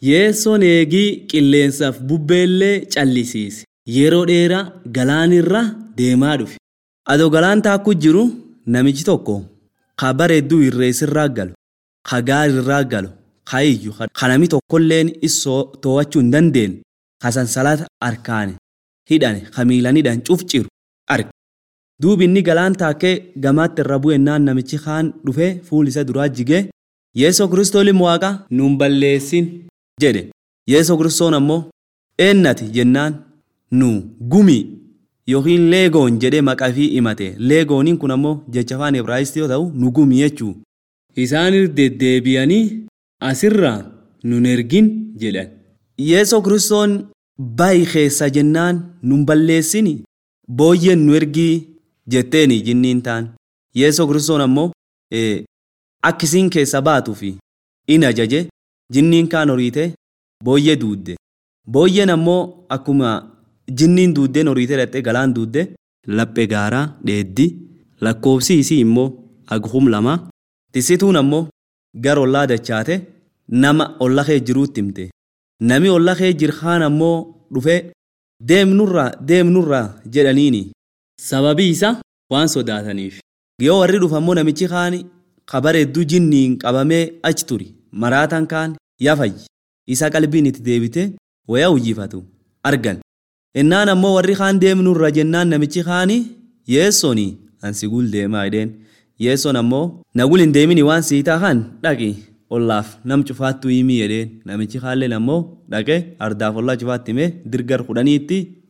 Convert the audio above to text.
Yeessoon eegii qilleensaaf bubbeellee callisiise. Yeroo dheeraa galaanirra deemaa dhufe. Adoo galaan taakku jiru namichi tokko ka bareedduu irreessirraa galu, ka gaarirraa galu, ka iyyu, ka nami tokkolleen isoo to'achuu hin dandeenye, ka sansalata harkaan hidhane, ka miilan hidhan cuf ciru arge. Duubi inni galaan taakkee gamaatti irra bu'ennaan namichi kaan dhufee fuul isa duraa jigee Yeesoo kiristooliin waaqa nuun balleessin jedhe. Yeesoo kiristoon ammoo eennati jennaan nu gumii yookiin leegoon jedhee maqafii himate. Leegooniin kun ammoo jecha afaan Ibraayistii yoo ta'u nu gumii jechuu. Isaan deddeebi'anii asirraa nun ergin jedhan. Yeesoo kiristoon bayi keessa jennaan nun balleessini booyyeen nu ergii jetteeni jinniin taan. Yeesoo kiristoon ammoo akkisiin keessa baatuu fi in ajaje jinniin kaan horiite booyyee duudde. Booyyeen ammoo akkuma jinniin duuddeen horiite dhattee galaan duudde laphee gaaraa dheeddi lakkoofsi isii immoo aghum lama tisituun ammoo gara ollaa dachaate nama olla kee jiruutti himte. Nami olla kee jirkaan ammoo dhufee deemnurraa deemnurraa jedhaniini. Sababii isa waan sodaataniif. Yoo warri dhufa ammoo namichi kaan kabareedduu jinniin qabamee achi turi maraataan kaan yafayyi. Isa qalbiin itti deebite waya hojjifatu argan. Innaan ammoo warri kaan deemnurra jennaan namichi kaani yeessooni ansi gul deemaa jedheen. Yeessoon ammoo nagul hin deemini waan sii taakan dhaqi ollaaf nam cufaattuu himii jedheen namichi kaalleen ammoo dhaqee ardaaf ollaa cufaatti himee dirgar kudhaniitti